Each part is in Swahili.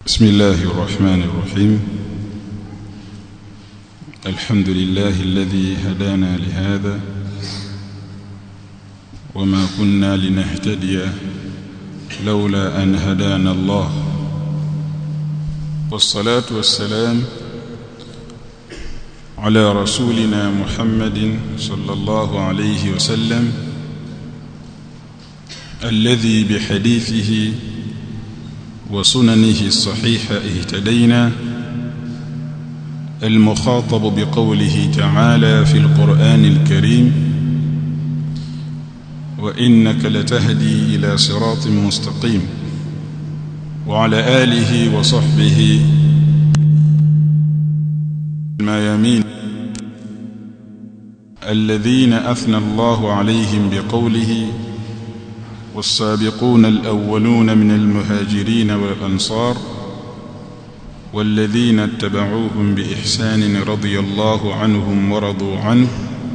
بسم الله الرحمن الرحيم الحمد لله الذي هدانا لهذا وما كنا لنهتدي لولا أن هدانا الله والصلاة والسلام على رسولنا محمد صلى الله عليه وسلم الذي بحديثه وسننه الصحيحة اهتدينا المخاطب بقوله تعالى في القرآن الكريم وإنك لتهدي إلى صراط مستقيم وعلى آله وصحبه الميامين الذين أثنى الله عليهم بقوله والسابقون الأولون من المهاجرين والأنصار والذين اتبعوهم بإحسان رضي الله عنهم ورضوا عنه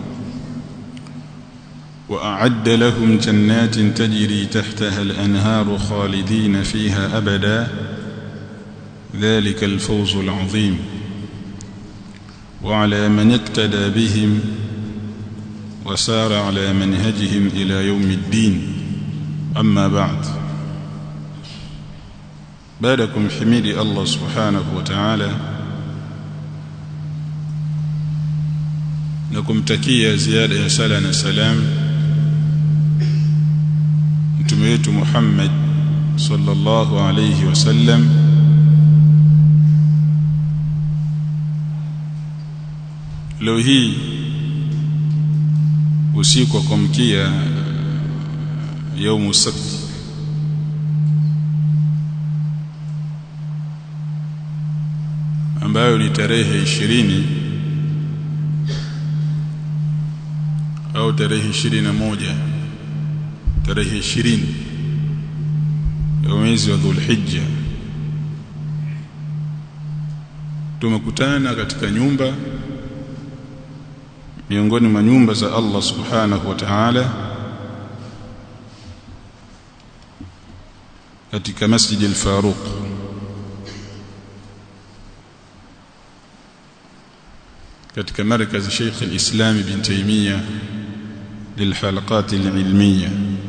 وأعد لهم جنات تجري تحتها الأنهار خالدين فيها أبدا ذلك الفوز العظيم وعلى من اقتدى بهم وسار على منهجهم إلى يوم الدين أما بعد بعدكم حميد الله سبحانه وتعالى nakumtakia ziada ya sala na salam mtume wetu Muhammad sallallahu alayhi wasallam leo hii usiku wa kumkia yaumu sabt ambayo ni tarehe ishirini au tarehe ishirini na moja tarehe ishirini ya mwezi wa Dhulhijja tumekutana katika nyumba miongoni mwa nyumba za Allah subhanahu wa ta'ala katika Masjid al-Faruq katika markaz Sheikh al-Islam Ibn Taymiyyah للحلقات العلمية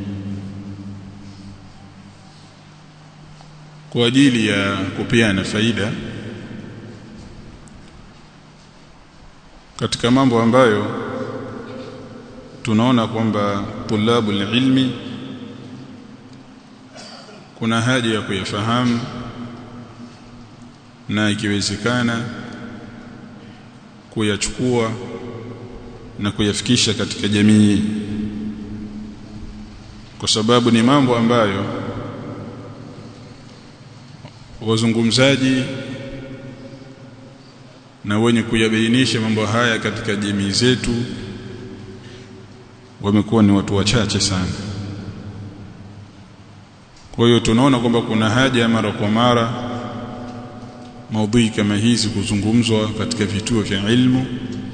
kwa ajili ya kupeana faida katika mambo ambayo tunaona kwamba tulabu ilmi kuna haja ya kuyafahamu na ikiwezekana kuyachukua na kuyafikisha katika jamii kwa sababu ni mambo ambayo wazungumzaji na wenye kuyabainisha mambo haya katika jamii zetu wamekuwa ni watu wachache sana kwa hiyo tunaona kwamba kuna haja mara kwa mara maudhui kama hizi kuzungumzwa katika vituo vya ilmu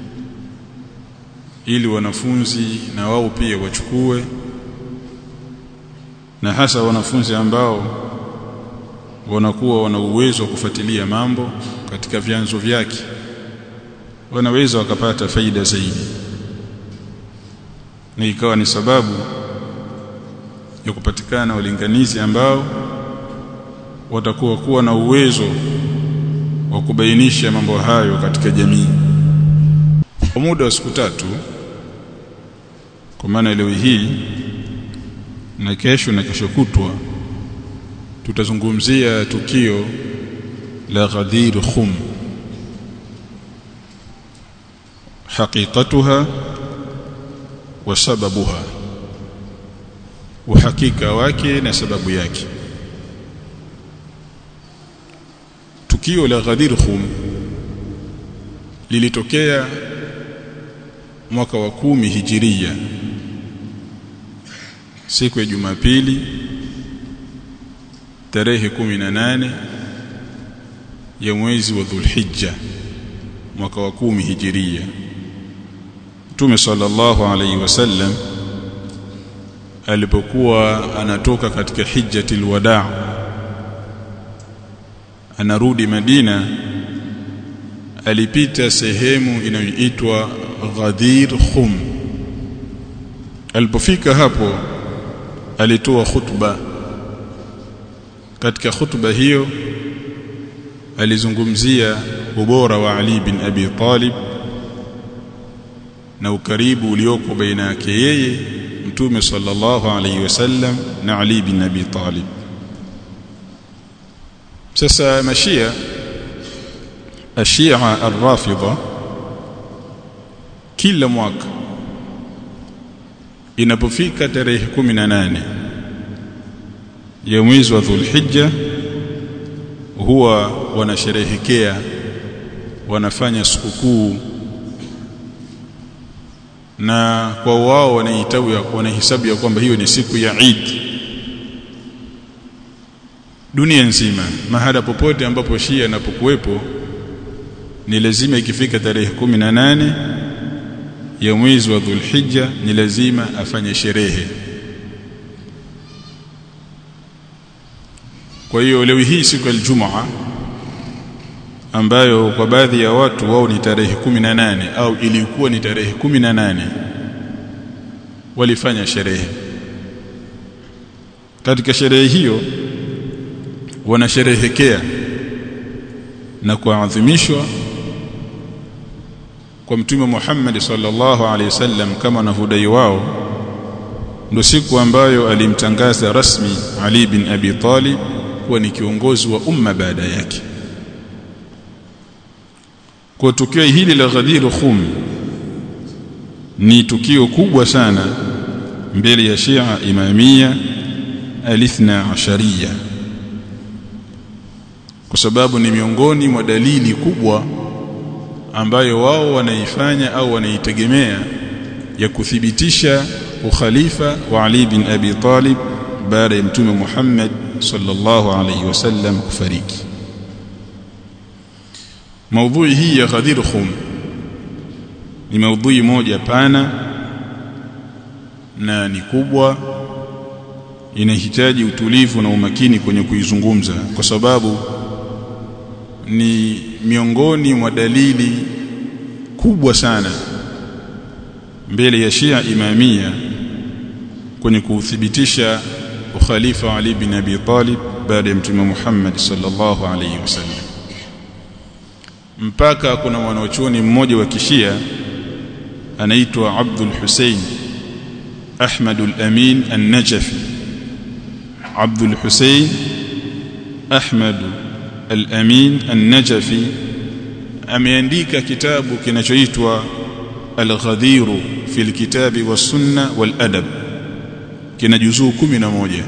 ili wanafunzi na wao pia wachukue na hasa wanafunzi ambao wanakuwa wana uwezo wa kufuatilia mambo katika vyanzo vyake wanaweza wakapata faida zaidi na ikawa ni sababu ya kupatikana walinganizi ambao watakuwa kuwa na uwezo wa kubainisha mambo hayo katika jamii kwa muda wa siku tatu kwa maana leo hii na kesho na kesho kutwa tutazungumzia tukio la Ghadir Khum hakikatuha wa sababuha uhakika wake na sababu yake tukio la Ghadir Khum lilitokea mwaka wa kumi hijiria siku ya Jumapili tarehe 18 ya mwezi wa Dhulhijja mwaka wa kumi hijiria Mtume sallallahu alaihi wasallam alipokuwa anatoka katika hijjatil wadaa anarudi Madina alipita sehemu inayoitwa Ghadir Khum alipofika hapo alitoa khutba katika khutba hiyo alizungumzia ubora wa Ali bin Abi Talib na ukaribu ulioko baina yake yeye mtume sallallahu alayhi wasallam na Ali bin Abi Talib sasa mashia ashia arrafidha kila mwaka inapofika tarehe 18 ya mwezi wa Dhulhijja huwa wanasherehekea wanafanya sikukuu na kwa wao wanaitabu ya wanahesabu ya kwamba hiyo ni siku ya Eid dunia nzima mahala popote ambapo Shia anapokuwepo ni lazima ikifika tarehe 18 ya mwezi wa Dhulhijja ni lazima afanye sherehe kwa hiyo leo hii siku ya Ijumaa ambayo kwa baadhi ya watu wao ni tarehe 18 au ilikuwa ni tarehe 18 walifanya sherehe katika sherehe hiyo wanasherehekea na kuadhimishwa kwa mtume Muhammad sallallahu alaihi wasallam kama wanavyodai wao ndio siku ambayo alimtangaza rasmi Ali bin Abi Talib kuwa ni kiongozi wa umma baada yake kwa tukio hili la Ghadir Khum ni tukio kubwa sana mbele ya Shia Imamia alithna ashariya kwa sababu ni miongoni mwa dalili kubwa ambayo wao wanaifanya au wanaitegemea ya kuthibitisha ukhalifa wa Ali bin Abi Talib baada ya mtume Muhammad sallallahu alayhi wasallam kufariki maudhui hii ya Ghadir Khum ni maudhui moja pana na ni kubwa inahitaji utulivu na umakini kwenye kuizungumza kwa sababu ni miongoni mwa dalili kubwa sana mbele ya Shia Imamia kwenye kuthibitisha ukhalifa wa Ali bin Abi Talib baada ya Mtume Muhammad sallallahu alayhi wasallam mpaka kuna mwanachuoni mmoja wa kishia anaitwa Abdul Hussein Ahmad al-Amin an-Najafi Abdul Hussein Ahmad al-Amin an-Najafi ameandika kitabu kinachoitwa Al-Ghadir fi al-Kitabi was-Sunna wal-Adab kina juzuu moja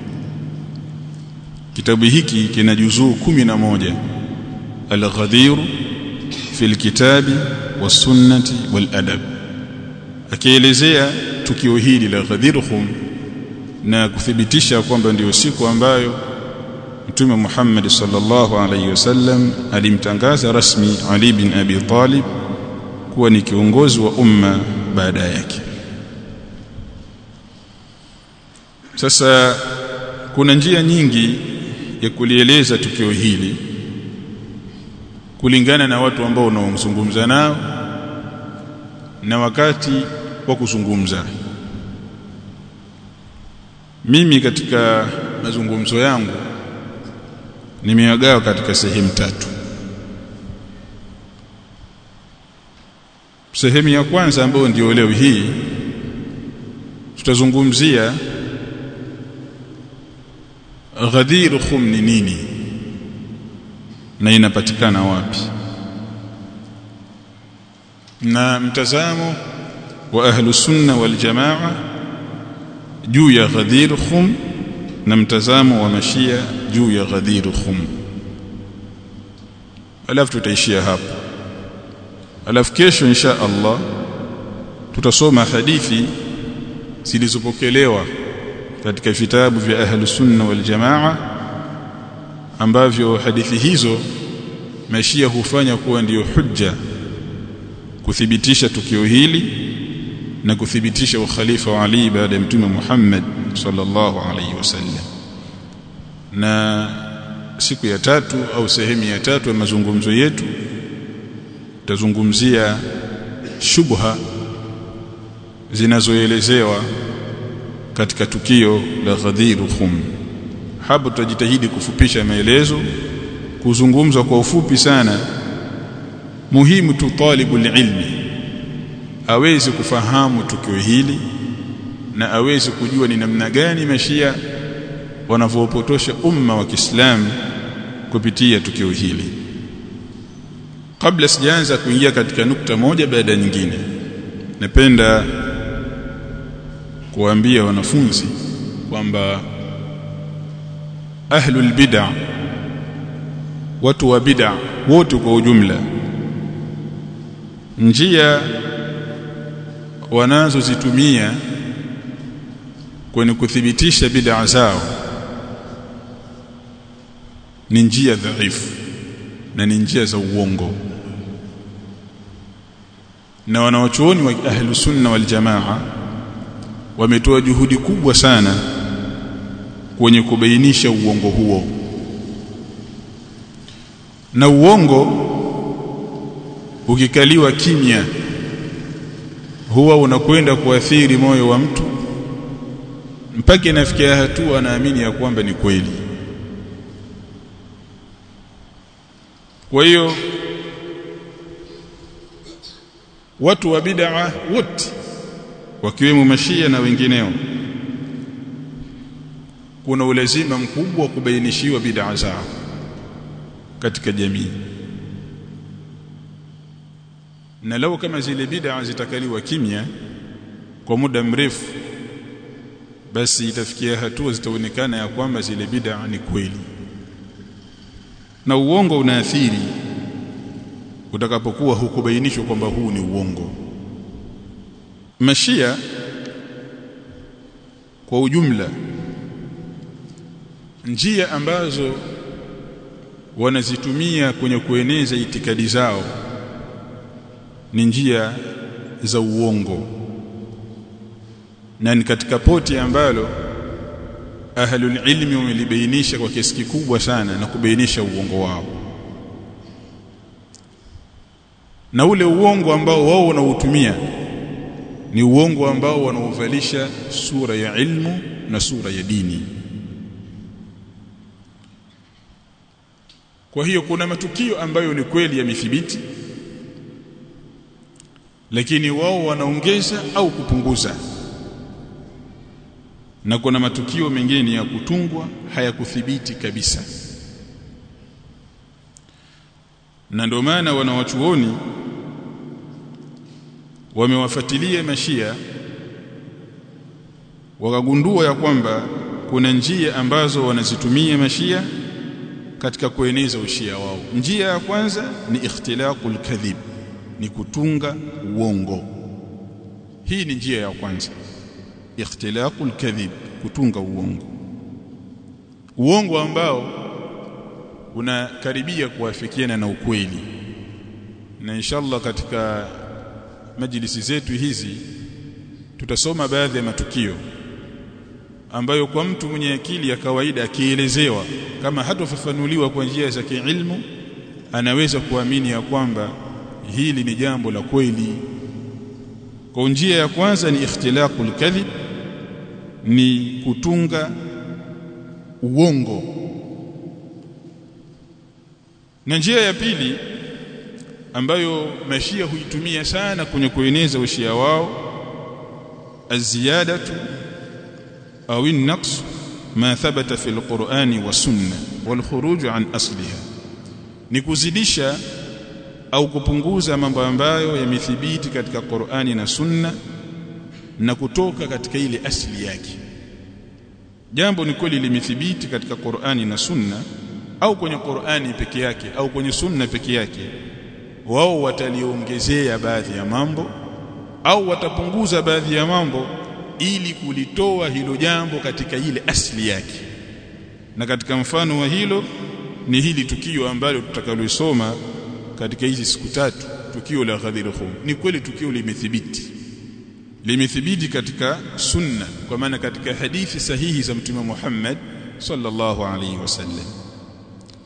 kitabu hiki kina juzuu moja Al-Ghadir fi al-Kitabi was-Sunnati wal-Adab akielezea tukio hili la Ghadir Khum na kuthibitisha kwamba ndiyo siku ambayo Mtume Muhammad sallallahu alaihi wasallam alimtangaza rasmi Ali bin Abi Talib kuwa ni kiongozi wa umma baada yake. Sasa kuna njia nyingi ya kulieleza tukio hili kulingana na watu ambao unaozungumza nao na wakati wa kuzungumza. Mimi katika mazungumzo yangu nimeyagawa katika sehemu tatu. Sehemu ya kwanza ambayo ndio leo hii tutazungumzia Ghadir Khum ni nini na inapatikana wapi na mtazamo wa ahlu sunna wal jamaa juu ya Ghadir Khum na mtazamo wa mashia juu ya Ghadir Khum alafu tutaishia hapo alafu kesho insha Allah tutasoma hadithi zilizopokelewa katika vitabu vya ahlu sunna wal jamaa ambavyo hadithi hizo mashia hufanya kuwa ndiyo hujja kuthibitisha tukio hili na kuthibitisha ukhalifa wa Ali baada ya mtume Muhammad sallallahu alaihi wasallam na siku ya tatu au sehemu ya tatu ya mazungumzo yetu tutazungumzia shubha zinazoelezewa katika tukio la Ghadir Khum. Hapo tutajitahidi kufupisha maelezo, kuzungumza kwa ufupi sana. Muhimu tu talibul ilmi aweze kufahamu tukio hili na aweze kujua ni namna gani mashia wanavyopotosha umma wa Kiislamu kupitia tukio hili. Kabla sijaanza kuingia katika nukta moja baada ya nyingine, napenda kuwaambia wanafunzi kwamba ahlul bid'a watu wa bid'a wote kwa ujumla njia wanazozitumia kwenye kuthibitisha bid'a zao ni njia dhaifu na ni njia za uongo na wanawachuoni wa ahlus sunna wal jamaa wametoa juhudi kubwa sana kwenye kubainisha uongo huo na uongo ukikaliwa kimya huwa unakwenda kuathiri moyo wa mtu mpaka inafikia hatua anaamini ya kwamba ni kweli kwa hiyo watu wa bid'a wote wakiwemo mashia na wengineo kuna ulazima mkubwa wa kubainishiwa bid'a zao katika jamii na lau kama zile bid'a zitakaliwa kimya kwa muda mrefu basi itafikia hatua zitaonekana ya kwamba zile bid'a ni kweli na uongo unaathiri utakapokuwa hukubainishwa kwamba huu ni uongo mashia kwa ujumla njia ambazo wanazitumia kwenye kueneza itikadi zao ni njia za uongo na ni katika poti ambalo ahlul ilmi wamelibainisha kwa kiasi kikubwa sana na kubainisha uongo wao na ule uongo ambao wao wanautumia ni uongo ambao wanauvalisha sura ya ilmu na sura ya dini kwa hiyo kuna matukio ambayo ni kweli yamethibiti lakini wao wanaongeza au kupunguza na kuna matukio mengine ya kutungwa hayakuthibiti kabisa na ndio maana wanawachuoni wamewafuatilia mashia wakagundua ya kwamba kuna njia ambazo wanazitumia mashia katika kueneza ushia wao njia ya kwanza ni ikhtilaqul kadhib ni kutunga uongo hii ni njia ya kwanza ikhtilaqul kadhib kutunga uongo uongo ambao unakaribia kuafikiana na ukweli na inshallah katika majlisi zetu hizi tutasoma baadhi ya matukio ambayo kwa mtu mwenye akili ya kawaida akielezewa kama hatofafanuliwa kwa njia za kiilmu anaweza kuamini ya kwamba hili ni jambo la kweli kwa njia ya kwanza ni ikhtilaqul kadhib ni kutunga uongo na njia ya pili ambayo mashia huitumia sana kwenye kueneza ushia wao aziyadatu au an-naqs ma thabata fi al-Qur'ani wa sunna wal khuruj an asliha ni kuzidisha au kupunguza mambo ambayo yamethibiti katika Qur'ani na sunna na kutoka katika ile asili yake jambo ni kweli limethibiti katika Qur'ani na sunna au kwenye Qur'ani peke yake au kwenye sunna peke yake wao wataliongezea baadhi ya mambo au watapunguza baadhi ya mambo ili kulitoa hilo jambo katika ile asili yake na katika mfano wa hilo ni hili tukio ambalo tutakalosoma katika hizi siku tatu tukio la Ghadir Khum ni kweli tukio limethibiti limethibiti katika sunna kwa maana katika hadithi sahihi za mtume Muhammad sallallahu alaihi wasallam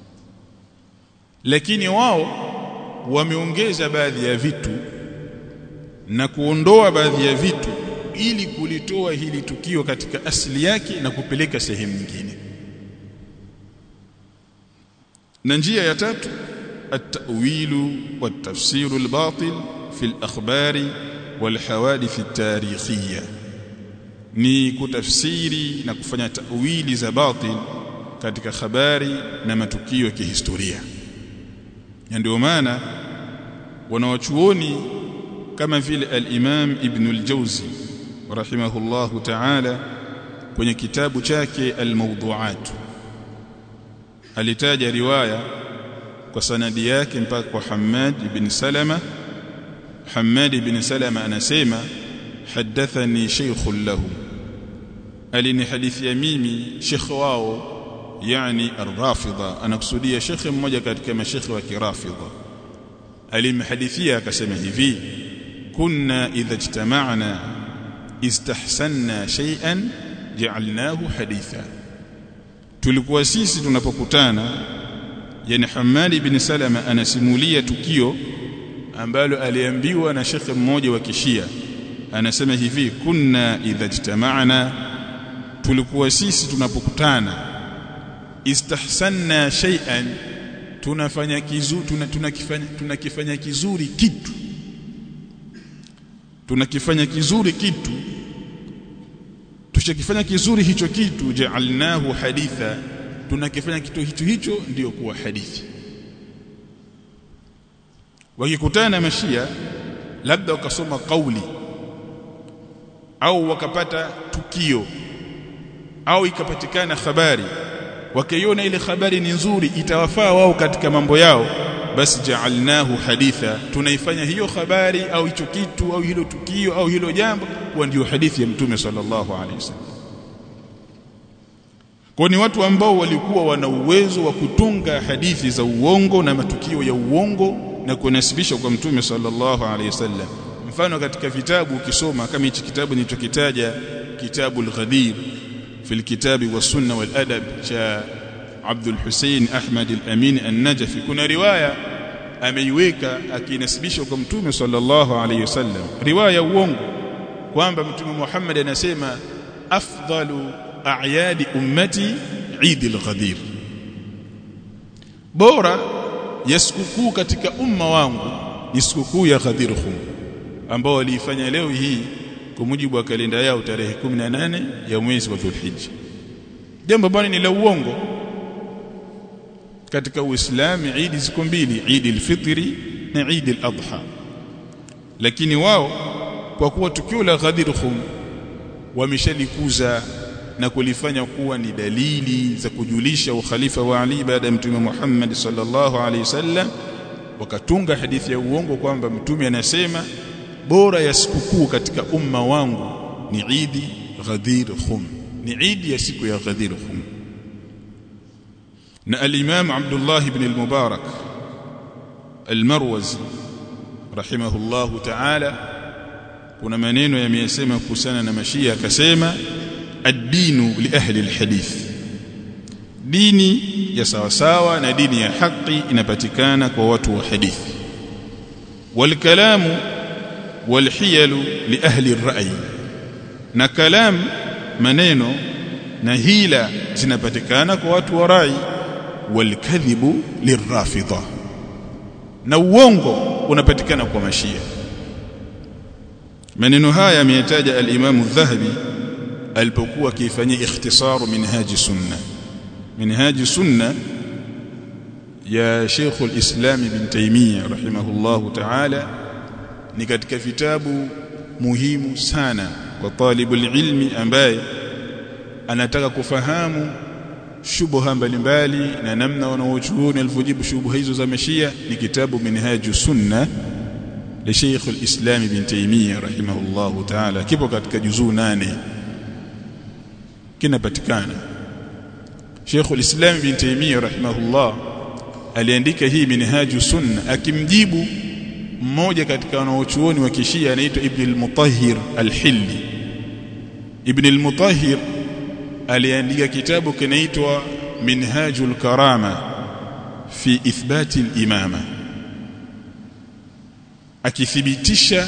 lakini wao wameongeza baadhi ya vitu na kuondoa baadhi ya vitu ili kulitoa hili tukio katika asili yake na kupeleka sehemu nyingine na njia ya tatu at-ta'wilu wat-tafsiru al-batil fi al-akhbari wal-hawadith at-tarikhiyya ni kutafsiri na kufanya tawili za batil katika habari na matukio ya kihistoria na ndio maana wanawachuoni kama vile al-Imam Ibn al-Jawzi rahimahullahu ta'ala kwenye kitabu chake al-Mawdu'at alitaja riwaya kwa sanadi yake mpaka kwa Hammad ibn Salama Hammad ibn Salama anasema hadathani shaykhun lahu alinihadithia mimi shekh wao yani ar-rafidha anakusudia shekhe mmoja katika mashekhe wa kirafidha alimhadithia akasema hivi kunna idha ijtama'na istahsanna shay'an ja'alnahu haditha tulikuwa sisi tunapokutana yani Hamad ibn Salama anasimulia tukio ambalo aliambiwa na shekhe mmoja wa kishia anasema hivi kunna idha ijtama'na tulikuwa sisi tunapokutana istahsanna shay'an tunafanya kizuri tuna, tunakifanya tunakifanya kizuri kitu tunakifanya kizuri kitu tushakifanya kizuri hicho kitu ja'alnahu haditha tunakifanya kitu hicho hicho ndiyo kuwa hadithi wakikutana mashia labda wakasoma kauli au wakapata tukio au ikapatikana habari wakaiona ile habari ni nzuri itawafaa wao katika mambo yao basi ja'alnahu haditha tunaifanya hiyo habari au hicho kitu au hilo tukio au hilo jambo kuwa ndio hadithi ya mtume sallallahu alaihi wasallam kwa ni watu ambao walikuwa wana uwezo wa kutunga hadithi za uongo na matukio ya uongo na kunasibisha kwa mtume sallallahu alaihi wasallam mfano katika vitabu ukisoma kama hichi kitabu nilichokitaja kitabu al-Ghadir في الكتاب والسنة والأدب شا عبد الحسين أحمد الأمين النجفي كنا رواية ameiweka akinasibisha kwa mtume sallallahu alayhi wasallam riwaya uongo kwamba mtume Muhammad anasema afdalu a'yadi ummati Eid al-Ghadir bora ya sikukuu katika umma wangu ni sikukuu ya Ghadir Khum ambao waliifanya leo hii kwa mujibu wa kalenda yao tarehe 18 ya mwezi wa Dhulhijja jambo bwana ni la uongo katika Uislamu Eid ziko mbili Eid al-Fitri na Eid al-Adha lakini wao kwa kuwa tukio la Ghadir Khum wameshalikuza na kulifanya kuwa ni dalili za kujulisha ukhalifa wa Ali baada ya Mtume Muhammad sallallahu alaihi wasallam wakatunga hadithi ya uongo kwamba mtume anasema bora ya sikukuu katika umma wangu ni Eid Ghadir Khum ni Eid ya siku ya Ghadir Khum na al-Imam Abdullah ibn al-Mubarak al-Marwazi rahimahullahu ta'ala kuna maneno yameyasema kuhusiana na mashia akasema ad-dinu li ahli al-hadith dini ya sawasawa na dini ya haki inapatikana kwa watu wa hadithi wal kalamu wal hiyalu li ahli ar-ra'y na kalam maneno na hila zinapatikana kwa watu wa rai wal kadhibu lirrafidha na uongo unapatikana kwa mashia maneno haya ameyataja al-Imam adh-Dhahabi alipokuwa akifanyia ikhtisaru minhaji sunna minhaji sunna ya Sheikh al-Islam Ibn Taymiyyah rahimahullahu ta'ala ni katika vitabu muhimu sana kwa talibul ilmi ambaye anataka kufahamu shubha mbalimbali na namna wanaochuoni alivyojibu shubha hizo za mashia ni kitabu minhaju sunna li Sheikh al-Islam Ibn Taymiyyah rahimahullahu ta'ala kipo katika juzuu nane kinapatikana Sheikh al-Islam Ibn Taymiyyah rahimahullah aliandika hii minhaju sunna akimjibu mmoja katika wanaochuoni wa kishia anaitwa Ibn al-Mutahhir al-Hilli Ibn al-Mutahhir aliandika kitabu kinaitwa Minhajul Karama fi ithbati al-imama akithibitisha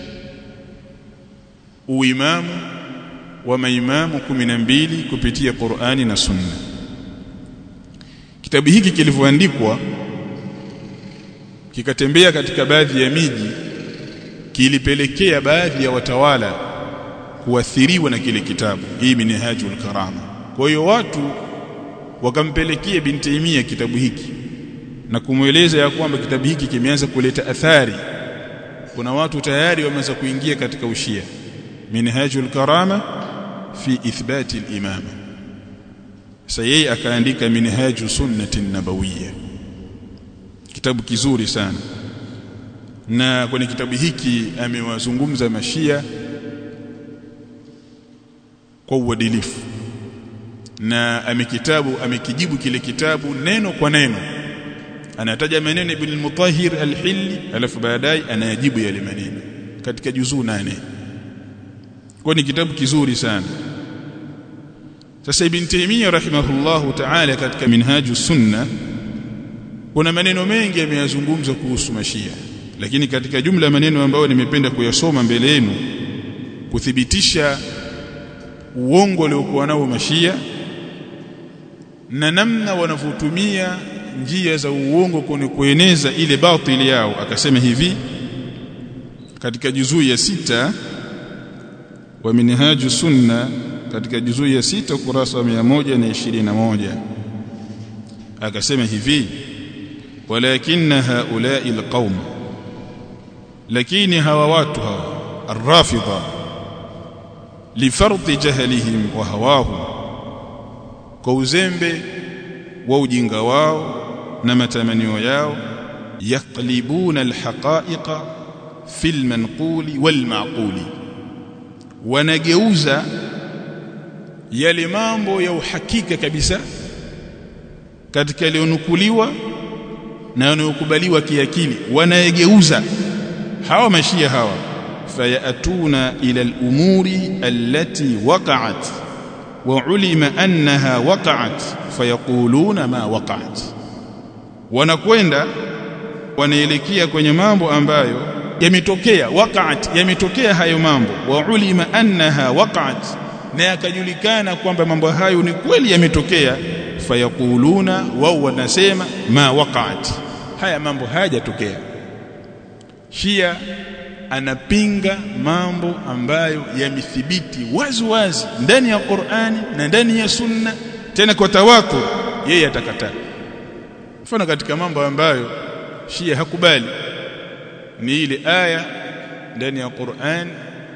uimamu wa maimamu 12 kupitia Qur'ani na Sunna kitabu hiki kilivyoandikwa kikatembea katika baadhi ya miji kilipelekea baadhi ya watawala kuathiriwa na kile kitabu hii minhajul karama kwa hiyo watu wakampelekea bin Taimia kitabu hiki na kumweleza ya kwamba kitabu hiki kimeanza kuleta athari kuna watu tayari wameanza kuingia katika ushia minhajul karama fi ithbati al-imama sasa yeye akaandika minhaju sunnati nabawiyya kitabu kizuri sana na kwenye kitabu hiki amewazungumza mashia kwa uadilifu na amekitabu amekijibu kile kitabu neno kwa neno anataja maneno ibn al-mutahhir al-hilli alafu baadaye anayajibu yale maneno katika juzuu nane kwa ni kitabu kizuri sana sasa ibn taymiyyah rahimahullahu ta'ala katika minhaju sunna kuna maneno mengi ameyazungumza kuhusu mashia lakini katika jumla maneno ambayo nimependa kuyasoma mbele yenu kuthibitisha uongo uliokuwa nao mashia na namna wanavyotumia njia za uongo kwenye kueneza ile batili yao akasema hivi katika juzuu ya sita wa minhaju sunna katika juzuu ya sita ukurasa wa 121 akasema hivi walakinna haula'i alqaum lakini hawa watu hawa arrafidha lifarti jahlihim wa hawahu kwa uzembe wa ujinga wao na matamanio yao yaqlibuna alhaqa'iqa fil manquli wal ma'quli wanageuza yale mambo ya uhakika kabisa katika yaliyonukuliwa na yanayokubaliwa kiakili wanayegeuza hawa mashia hawa fayatuna ila al-umuri allati waqa'at wa ulima annaha waqa'at fayaquluna ma waqa'at wanakwenda wanaelekea kwenye mambo ambayo yametokea waqa'at yametokea hayo mambo wa ulima annaha waqa'at na yakajulikana kwamba mambo hayo ni kweli yametokea fayaquluna wao wanasema ma waqa'at haya mambo hayajatokea Shia anapinga mambo ambayo yamethibiti wazi wazi ndani ya Qur'ani na ndani ya Sunna tena kwa tawako yeye atakataa mfano katika mambo ambayo Shia hakubali ni ile aya ndani ya Qur'an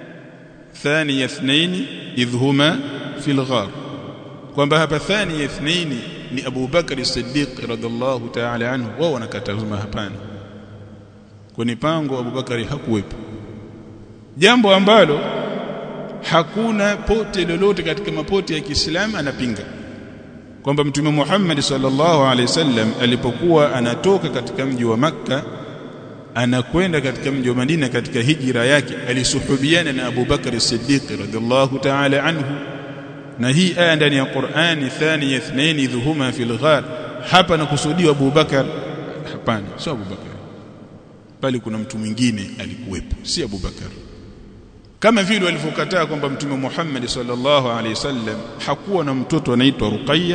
thani ithnaini idhhuma fil ghar kwamba hapa thani ithnaini ni Abu Bakar as-Siddiq radhiallahu ta'ala anhu wao wanakatazuma hapana kwenye pango Abu Bakari hakuwepo jambo ambalo hakuna pote lolote katika mapote ya Kiislamu anapinga kwamba mtume Muhammad sallallahu alaihi wasallam alipokuwa anatoka katika mji wa Makka anakwenda katika mji wa Madina katika hijra yake alisuhubiana na Abu Bakar as-Siddiq radhiallahu ta'ala anhu na hii aya ndani ya Qur'ani thani ithnaini dhuhuma fil ghar hapa nakusudiwa Abu Bakar hapana sio Abu Bakar bali kuna mtu mwingine alikuwepo si Abu Bakar kama vile walivyokataa kwamba mtume Muhammad sallallahu alaihi wasallam hakuwa na mtoto anaitwa Ruqayya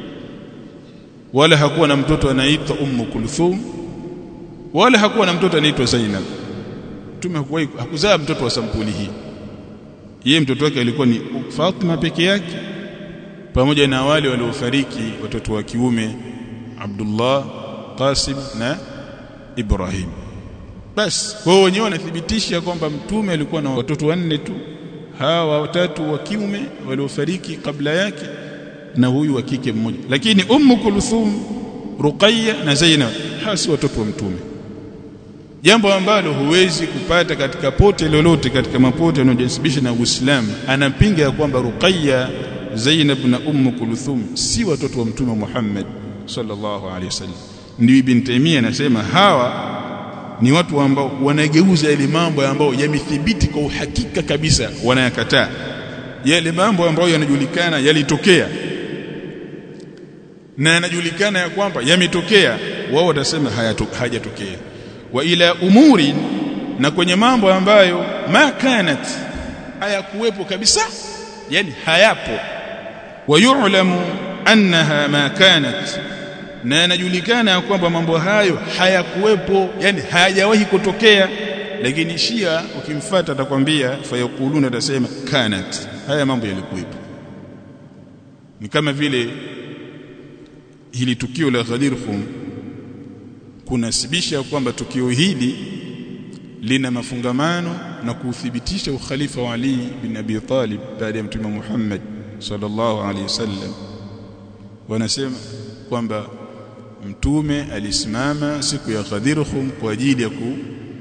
wala hakuwa na mtoto anaitwa Ummu Kulthum wala hakuwa na mtoto anaitwa Zainab mtume hakuwahi hakuzaa mtoto wa sampuli hii yeye mtoto wake alikuwa ni Fatima peke yake pamoja na wale waliofariki watoto wa kiume Abdullah Qasim na Ibrahim basi wao wenyewe wanathibitisha kwamba mtume alikuwa na watoto wanne tu hawa watatu wa kiume waliofariki kabla yake na huyu wa kike mmoja lakini ummu kulthum ruqayya na zainab hasi watoto wa mtume jambo ambalo huwezi kupata katika pote lolote katika mapote yanayojisibisha na Uislamu anapinga ya kwamba ruqayya zainab na ummu kulthum si watoto wa mtume Muhammad sallallahu alaihi wasallam ndio ibn Taymiyyah anasema hawa ni watu ambao wanageuza yale mambo ambayo yamethibiti kwa uhakika kabisa wanayakataa yale mambo ambayo yanajulikana yalitokea na yanajulikana ya kwamba yametokea wao watasema hayajatokea wa ila umuri na kwenye mambo ambayo ma kanat hayakuwepo kabisa yani hayapo wayulamu annaha ma kanat na yanajulikana kwamba mambo hayo hayakuwepo yani hayajawahi kutokea lakini Shia ukimfuata atakwambia fayakuluna atasema kanat haya mambo yalikuwepo ni kama vile hili tukio la Ghadir Khum kunasibisha kwamba tukio hili lina mafungamano na kuthibitisha ukhalifa wa Ali bin Abi Talib baada ya Mtume Muhammad sallallahu alaihi wasallam wanasema kwamba mtume alisimama siku ya Ghadir Khum kwa ajili ya ku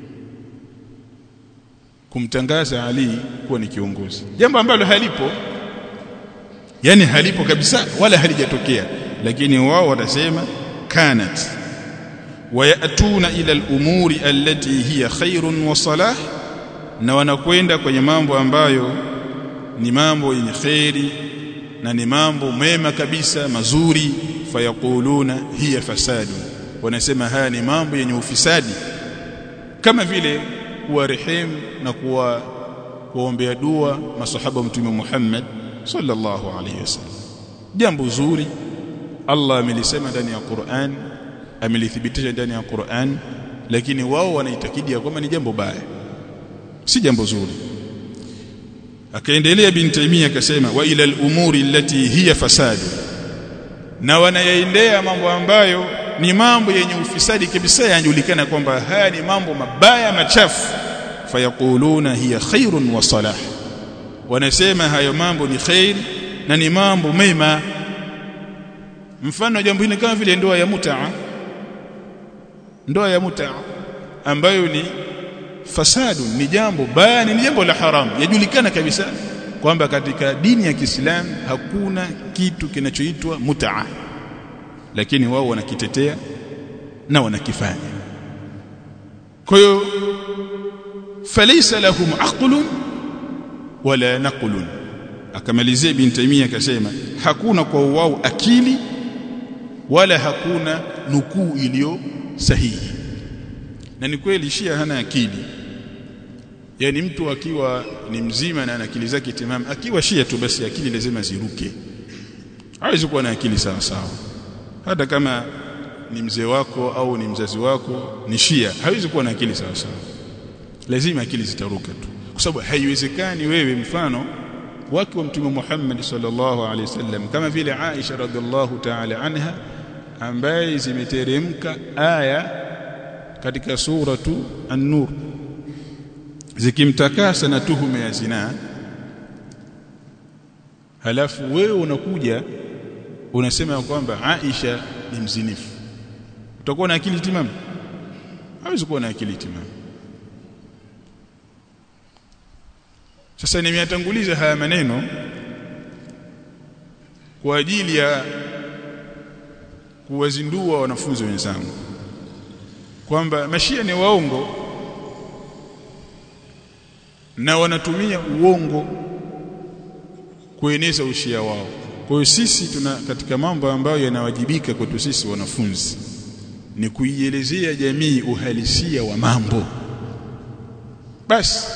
kumtangaza Ali kuwa ni kiongozi jambo ambalo halipo yani halipo kabisa wala halijatokea lakini wao watasema kanat wayatuna ila al-umuri allati hiya khairun wa salah na wanakwenda kwenye mambo ambayo ni mambo yenye khairi na ni mambo mema kabisa mazuri fayaquluna hiya fasadu wanasema haya ni mambo yenye ufisadi kama vile kuwa rehemu na kuwa kuombea dua masahaba mtume Muhammad sallallahu alayhi wasallam jambo zuri Allah amelisema ndani ya Qur'an amelithibitisha ndani ya Qur'an lakini wao wanaitakidi ya kwamba ni jambo baya si jambo zuri akaendelea bin Taymiyyah akasema wa ila al-umuri allati hiya fasadu na wanayaendea mambo ambayo ni mambo yenye ufisadi kabisa yanajulikana kwamba haya ni mambo mabaya machafu fayaquluna hiya khairun wa salah wanasema hayo mambo ni khair na ni mambo mema mfano jambo hili kama vile ndoa ya mutaa ndoa ya mutaa ambayo ni fasadu ni jambo baya ni jambo la haramu yajulikana kabisa kwamba katika dini ya Kiislamu hakuna kitu kinachoitwa mutaa lakini wao wanakitetea na wanakifanya kwa hiyo falaysa lahum aqlun wala naqlun akamalizia ibn Taymiyyah akasema hakuna kwa wao akili wala hakuna nukuu iliyo sahihi na ni kweli Shia hana akili yani mtu akiwa ni mzima na ana akili zake timamu akiwa Shia tu basi akili lazima ziruke hawezi kuwa na akili sawa sawa hata kama ni mzee wako au ni mzazi wako ni Shia hawezi kuwa na akili sawa sawa lazima akili zitaruka tu kwa sababu haiwezekani wewe mfano wake wa mtume Muhammad sallallahu alaihi wasallam kama vile Aisha radhiallahu ta'ala anha ambaye zimeteremka aya katika suratu an-nur zikimtakasa na tuhuma ya zinaa halafu wewe unakuja unasema kwamba Aisha ni mzinifu utakuwa na akili timamu hawezi kuwa na akili timamu sasa nimeyatanguliza haya maneno kwa ajili ya kuwazindua wanafunzi wenzangu kwamba mashia ni waongo na wanatumia uongo kueneza ushia wao kwa hiyo sisi tuna katika mambo ambayo yanawajibika kwetu sisi wanafunzi ni kuielezea jamii uhalisia wa mambo basi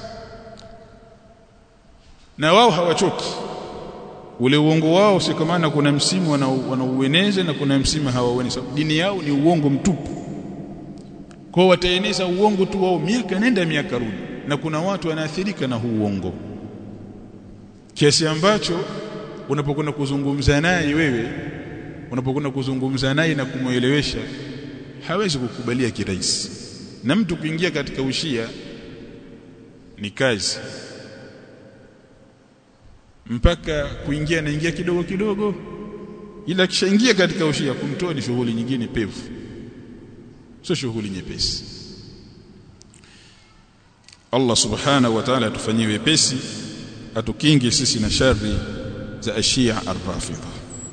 na wao hawachoki ule uongo wao si kama maana kuna msimu wanaueneza na kuna msimu hawaueneza dini yao ni uongo mtupu kwa wataeneza uongo tu wao miaka nenda miaka rudi na kuna watu wanaathirika na huu uongo kiasi ambacho unapokwenda kuzungumza naye wewe unapokwenda kuzungumza naye na kumuelewesha hawezi kukubalia kirahisi na mtu kuingia katika ushia ni kazi mpaka kuingia naingia kidogo kidogo ila kishaingia katika ushia kumtoa ni shughuli nyingine pevu sio shughuli nyepesi Allah subhanahu wa ta'ala atufanyie wepesi atukinge sisi na shari za ashia ar-rafidha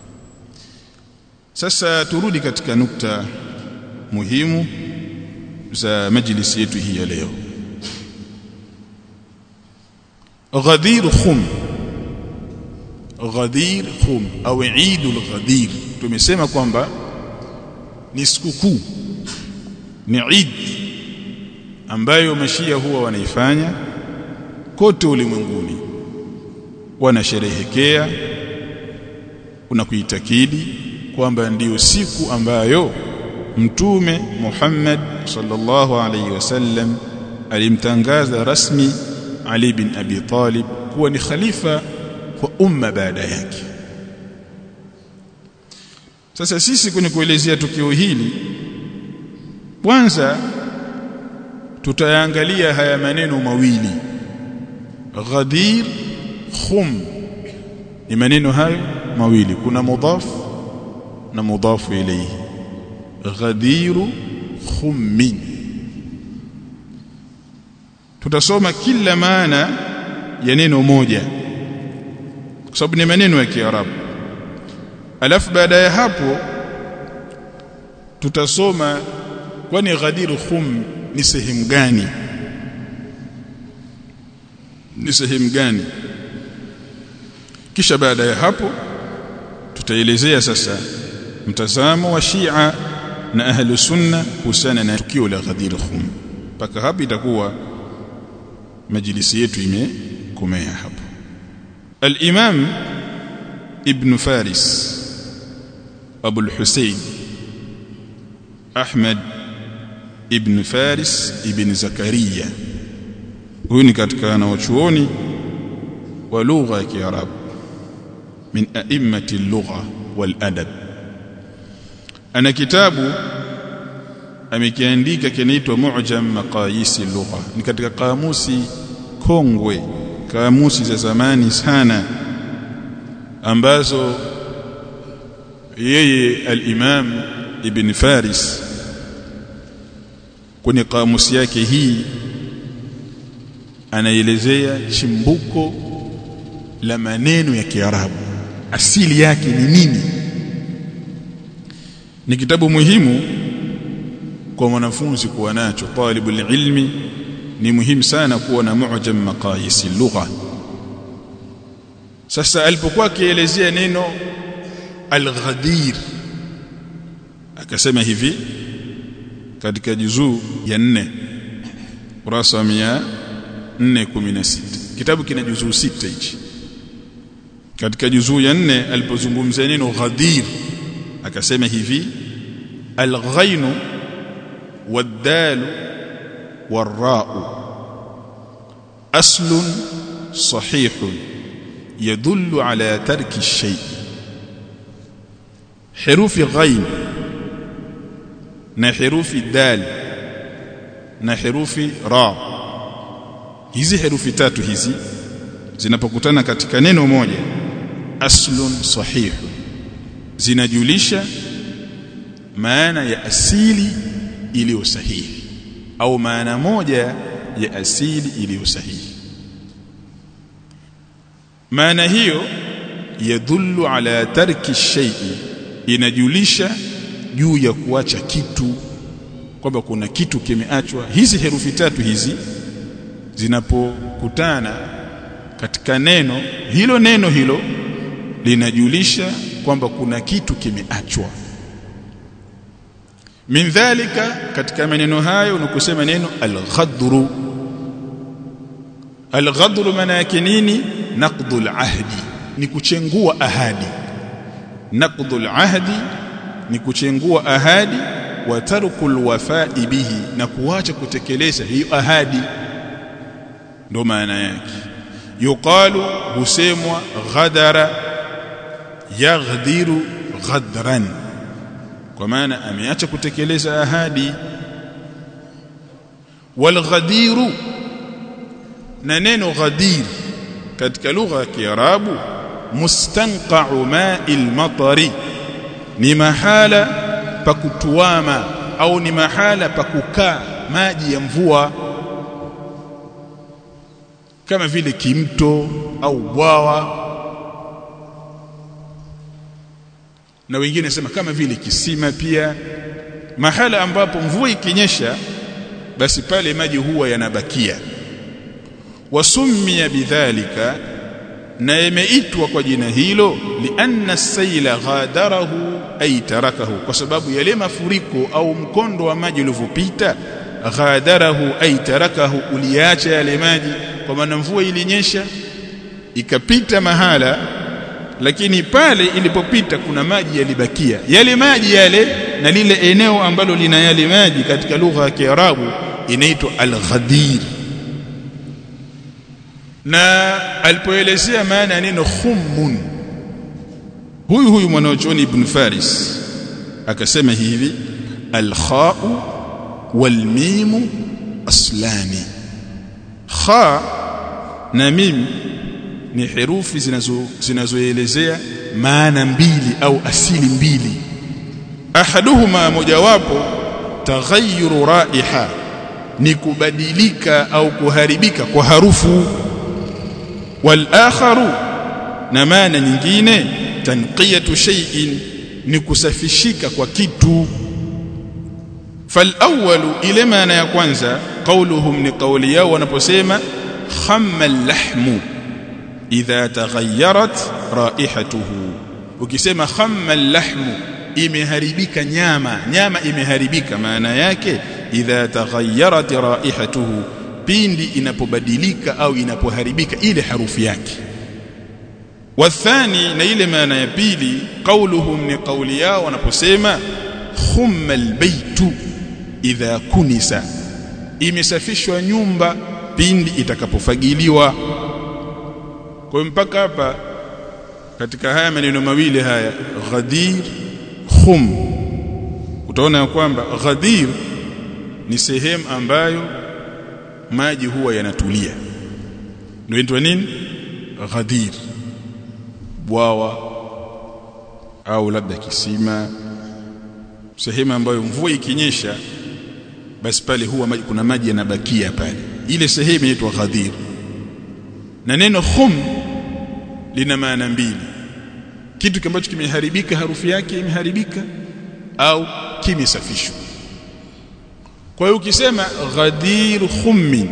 sasa turudi katika nukta muhimu za majlisi yetu hii ya leo Ghadir Khum Ghadir Khum au Eidul Ghadir tumesema kwamba ni sikukuu ni Eid ambayo mashia huwa wanaifanya kote ulimwenguni wanasherehekea kuna kuitakidi kwamba ndiyo siku ambayo mtume Muhammad sallallahu alaihi wasallam alimtangaza rasmi Ali bin Abi Talib kuwa ni khalifa kwa umma baada yake sasa sisi kwenye kuelezea tukio hili kwanza tutayaangalia haya maneno mawili Ghadir khum ni maneno hayo mawili kuna mudhaf na mudhafu ilayhi Ghadiru khummin tutasoma kila maana ya neno moja kwa sababu ni maneno ya Kiarabu alafu baada ya hapo tutasoma kwani Ghadir khum ni sehemu gani ni sehemu gani kisha baada ya hapo tutaelezea sasa mtazamo wa Shia na ahlu sunna kuhusiana na tukio la Ghadir khum mpaka hapo itakuwa majlisi yetu imekomea hapo al-Imam Ibn Faris Abu al-Husayn Ahmad Ibn Faris Ibn Zakaria huyu ni katika wanaochuoni wa lugha ya Kiarabu min a'immati al-lugha wal adab ana kitabu amekiandika kinaitwa Mu'jam Maqayis al-Lugha ni katika kamusi kongwe kamusi za zamani sana ambazo yeye al-Imam Ibn Faris kwenye kamusi yake hii anaelezea chimbuko la maneno ya Kiarabu asili yake ni nini ni kitabu muhimu kwa mwanafunzi kuwa nacho talibul ilmi ni muhimu sana kuwa na mu'jam maqayis lugha sasa alipokuwa akielezea neno al-ghadir akasema hivi katika juzuu ya 4 kurasa wa 416 kitabu kina juzuu sita hichi katika juzuu ya 4 alipozungumzia neno ghadir akasema hivi al-ghainu wad-dal war-ra'u aslun sahihun yadullu ala tarki ash-shay herufi ghain na herufi dal na herufi ra hizi herufi tatu hizi zinapokutana katika neno moja aslun sahihu zinajulisha maana ya asili iliyo sahihi au maana moja ya asili iliyo sahihi maana hiyo yadhullu ala tarki shay'i inajulisha juu ya kuacha kitu kwamba kuna kitu kimeachwa hizi herufi tatu hizi zinapokutana katika neno hilo neno hilo linajulisha kwamba kuna kitu kimeachwa min dhalika katika maneno hayo ni kusema neno al-ghadru al-ghadru maana yake nini naqdul ahdi ni kuchengua ahadi naqdul ahdi ni kuchengua ahadi wa tarkul wafai bihi na kuacha kutekeleza hiyo ahadi ndo maana yake yuqalu husemwa ghadara yaghdiru ghadran kwa maana ameacha kutekeleza ahadi walghadiru na neno ghadir katika lugha ya Kiarabu mustanqa'u ma'il matari ni mahala pa kutuama au ni mahala pa kukaa maji ya mvua kama vile kimto au bwawa na wengine sema kama vile kisima pia mahala ambapo mvua ikinyesha basi pale maji huwa yanabakia wasummiya bidhalika na imeitwa kwa jina hilo lianna saila ghadarahu ay tarakahu kwa sababu yale mafuriko au mkondo wa maji ulivyopita ghadarahu ay tarakahu uliacha yale maji kwa maana mvua ilinyesha ikapita mahala lakini pale ilipopita kuna maji yalibakia yale maji yale na lile eneo ambalo lina yale maji katika lugha ya Kiarabu inaitwa al-ghadir na alipoelezea maana ya neno khummun huyu huyu mwanachuoni ibn Faris akasema hivi al-kha'u wal-mimu aslani kha na mim ni herufi zinazo zinazoelezea maana mbili au asili mbili ahaduhuma mojawapo taghayyuru raiha ni kubadilika au kuharibika kwa harufu wal akharu na maana nyingine tanqiyatu shay'in ni kusafishika kwa kitu fal awwalu ile maana ya kwanza qauluhum ni kauli yao wanaposema khamma lahmu idha taghayyarat raihatuhu ukisema khamma lahmu imeharibika nyama nyama imeharibika maana yake idha taghayyarat raihatuhu pindi inapobadilika au inapoharibika ile harufu yake wathani na ile maana ya pili qauluhum ni kauli yao wanaposema khumma albaytu idha kunisa imesafishwa nyumba pindi itakapofagiliwa kwa hiyo mpaka hapa katika haya maneno mawili haya ghadir khum utaona ya kwamba ghadir ni sehemu ambayo maji huwa yanatulia ndio inaitwa nini ghadir bwawa au labda kisima sehemu ambayo mvua ikinyesha basi pale huwa maji, kuna maji yanabakia pale ile sehemu inaitwa ghadir na neno khum lina maana mbili kitu ambacho kimeharibika harufu yake imeharibika au kimesafishwa kwa hiyo ukisema ghadir khummin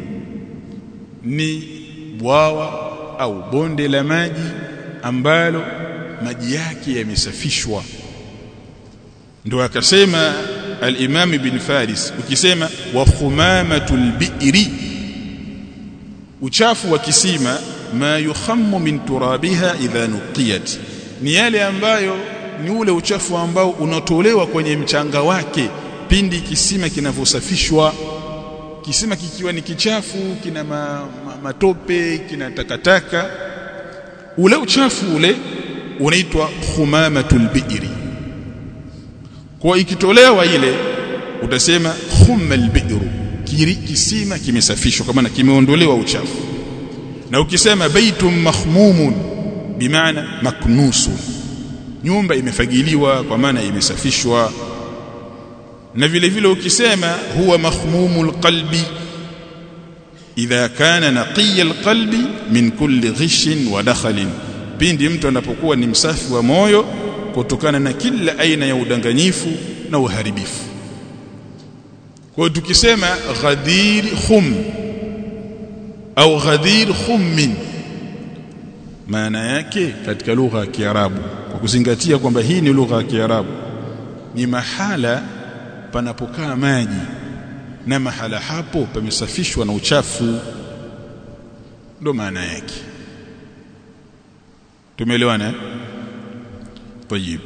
ni bwawa au bonde la maji ambalo maji yake yamesafishwa ndio akasema al-Imam ibn Faris ukisema wa khumamatul bi'ri uchafu wa kisima ma yukhammu min turabiha idha nuqiyat ni yale ambayo ni ule uchafu ambao unatolewa kwenye mchanga wake pindi kisima kinavyosafishwa kisima kikiwa ni kichafu kina ma, ma, matope kina takataka ule uchafu ule unaitwa khumamatul bi'ri kwa ikitolewa ile utasema khummal bi'ru kisima kimesafishwa kama kimeondolewa uchafu na ukisema baitum mahmumun bimaana maknusu nyumba imefagiliwa kwa maana imesafishwa na vile vile ukisema huwa mahmumul qalbi idha kana naqiya alqalbi min kulli ghishin wa dakhalin pindi mtu anapokuwa ni msafi wa moyo kutokana na kila aina ya udanganyifu na uharibifu kwa tukisema ghadir khum au ghadir khummin maana yake katika lugha ya Kiarabu kwa kuzingatia kwamba hii ni lugha ya Kiarabu ni mahala panapokaa maji na mahala hapo pamesafishwa na uchafu ndo maana yake tumeelewana tayib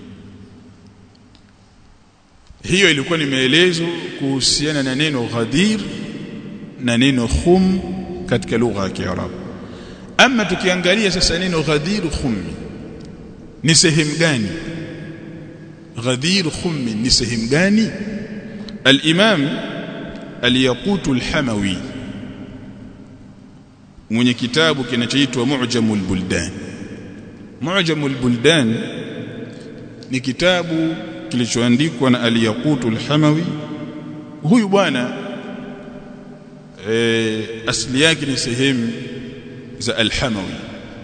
hiyo ilikuwa ni maelezo kuhusiana na neno ghadir na neno khum katika lugha ya Kiarabu ama tukiangalia sasa neno ghadir khummi ni sehemu gani ghadir khummi ni sehemu gani al-imam al-yaqut al-hamawi mwenye kitabu kinachoitwa mu'jamul buldan mu'jamul buldan ni kitabu kilichoandikwa na al-yaqut al-hamawi huyu bwana e, asili yake ni sehemu za al-hamawi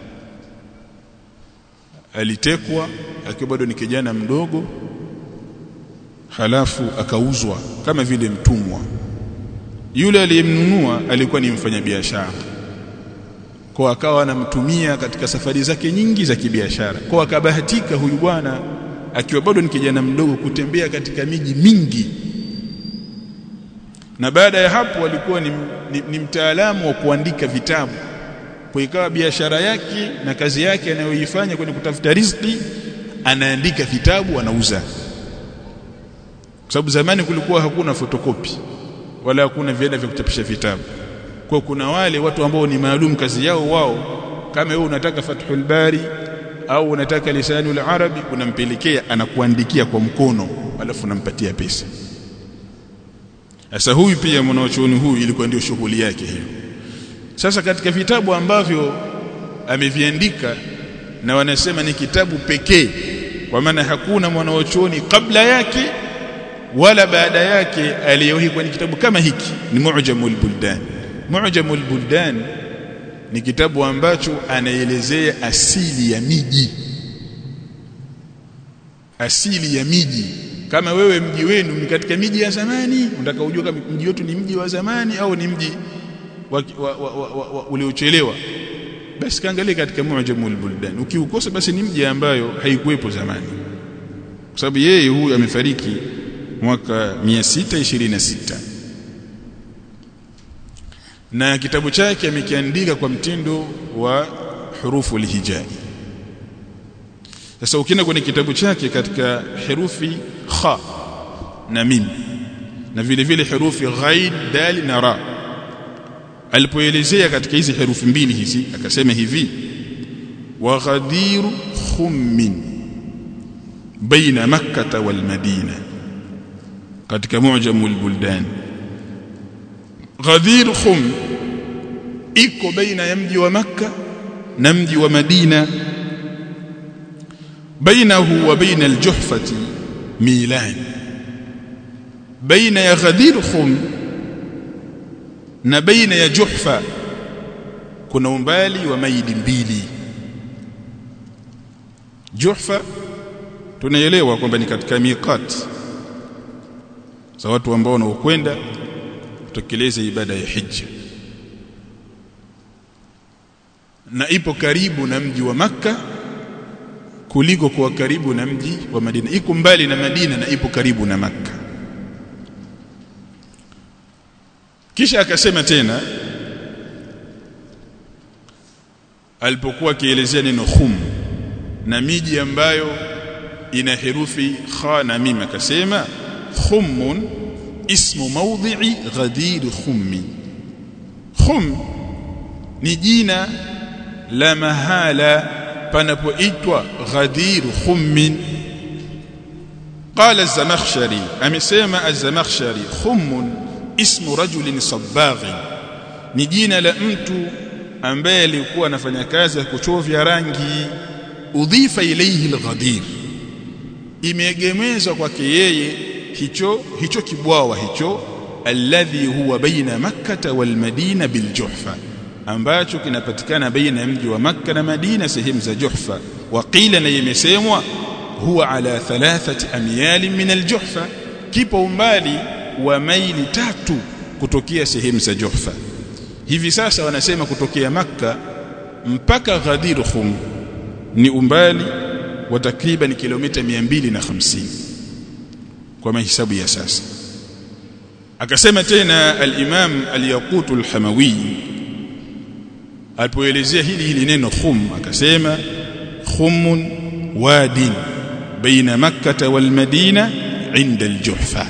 alitekwa akiwa bado ni kijana mdogo halafu akauzwa kama vile mtumwa yule aliyemnunua alikuwa ni mfanyabiashara kwa akawa anamtumia katika safari zake nyingi za kibiashara kwa akabahatika huyu bwana akiwa bado ni kijana mdogo kutembea katika miji mingi na baada ya hapo alikuwa ni, ni, ni mtaalamu wa kuandika vitabu kwa ikawa biashara yake na kazi yake anayoifanya kwenye kutafuta riziki anaandika vitabu anauza kwa sababu zamani kulikuwa hakuna fotokopi wala hakuna viada vya kuchapisha vitabu kwa kuna wale watu ambao ni maalum kazi yao wao kama wewe unataka Fathul Bari au unataka Lisanul Arabi unampelekea anakuandikia kwa mkono alafu unampatia pesa sasa huyu pia mwanachuoni huyu ilikuwa ndio shughuli yake hiyo sasa katika vitabu ambavyo ameviandika na wanasema ni kitabu pekee kwa maana hakuna mwanachuoni kabla yake wala baada yake aliyewahi kwenye kitabu kama hiki ni Mu'jamul Buldan Mu'jamul Buldan ni kitabu ambacho anaelezea asili ya miji asili ya miji kama wewe mji wenu ni katika miji ya zamani unataka ujue kama mji wetu ni mji wa zamani au ni mji wa, wa, wa, wa, wa, wa, uliochelewa basi kaangalia katika Mu'jamul Buldan ukiukosa basi ni mji ambayo haikuwepo zamani kwa sababu yeye huyu amefariki mwaka 626 na kitabu chake amekiandika kwa mtindo wa hurufu lihijai sasa ukienda kwenye kitabu chake katika herufi kha na mim na vile vile herufi ghaid dal na ra alipoelezea katika hizi herufi mbili hizi akasema hivi wa ghadir khummin baina makkah wal madina katika mu'jamul buldan Ghadir Khum iko baina ya mji wa Makka na mji wa Madina bainahu wa baina al-Juhfati milan baina ya Ghadir Khum na baina ya Juhfa kuna umbali wa maili mbili Juhfa tunaelewa kwamba ni katika miqat za watu ambao wanaokwenda kutekeleza ibada ya hija na ipo karibu na mji wa maka kuliko kuwa karibu na mji wa Madina iko mbali na Madina na ipo karibu na maka kisha akasema tena alipokuwa akielezea neno khum na miji ambayo ina herufi kha na mim akasema khummun ismu mawdhi'i ghadir khummi khum ni jina la mahala panapoitwa ghadir khummin qala az-zamakhshari amesema az-zamakhshari khummun ismu rajulin sabbaghi ni jina la mtu ambaye alikuwa anafanya kazi ya kuchovya rangi udhifa ilayhi al-ghadir imeegemezwa kwake yeye hicho hicho kibwawa hicho alladhi huwa baina makkah wal madina bil juhfa ambacho kinapatikana baina ya mji wa makka na madina sehemu za juhfa waqila na imesemwa huwa ala thalathati amyal min al juhfa kipo umbali wa maili tatu kutokea sehemu za juhfa hivi sasa wanasema kutokea makka mpaka ghadir khum ni umbali wa takriban kilomita 250 kwa mahesabu ya sasa akasema tena al-Imam al-Yaqut al-Hamawi alipoelezea hili hili neno khum akasema khumun wadin baina makkah wal madina inda al-Juhfa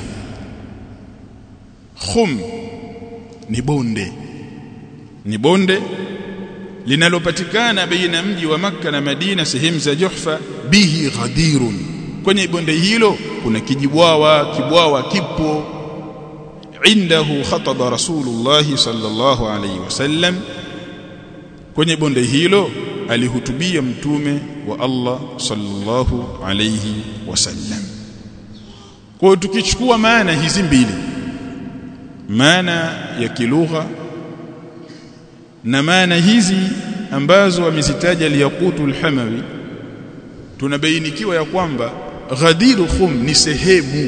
khum ni bonde ni bonde linalopatikana baina mji wa makka na Madina sehemu za Juhfa bihi ghadirun kwenye bonde hilo kuna kijibwawa kibwawa kipo indahu khataba rasulullah sallallahu alayhi wasallam kwenye bonde hilo alihutubia mtume wa Allah sallallahu alayhi wasallam kwa tukichukua maana hizi mbili maana ya kilugha na maana hizi ambazo amezitaja liyaqutul hamawi tunabainikiwa ya kwamba Ghadir Khum ni sehemu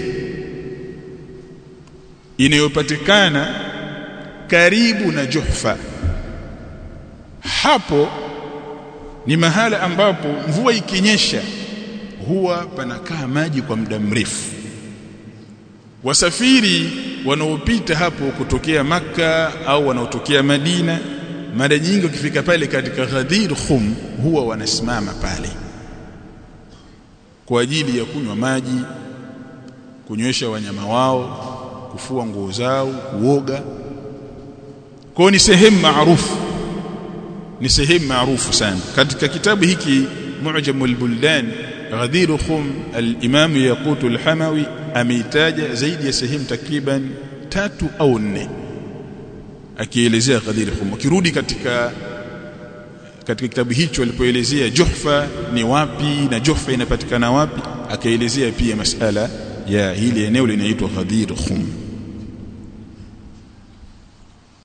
inayopatikana karibu na Juhfa hapo ni mahala ambapo mvua ikinyesha huwa panakaa maji kwa muda mrefu wasafiri wanaopita hapo kutokea maka au wanaotokea Madina mara nyingi wakifika pale katika Ghadir Khum huwa wanasimama pale kwa ajili ya kunywa maji kunywesha wanyama wao kufua nguo zao kuoga kwa ni sehemu maarufu ni sehemu maarufu sana katika kitabu hiki Mu'jamul Buldan Ghadir Khum al-Imam Yaqut al-Hamawi ameitaja zaidi ya sehemu takriban tatu au nne akielezea Ghadir Khum akirudi katika katika kitabu hicho alipoelezea Juhfa ni wapi na Juhfa inapatikana wapi akaelezea pia masala ya hili eneo linaitwa Ghadir Khum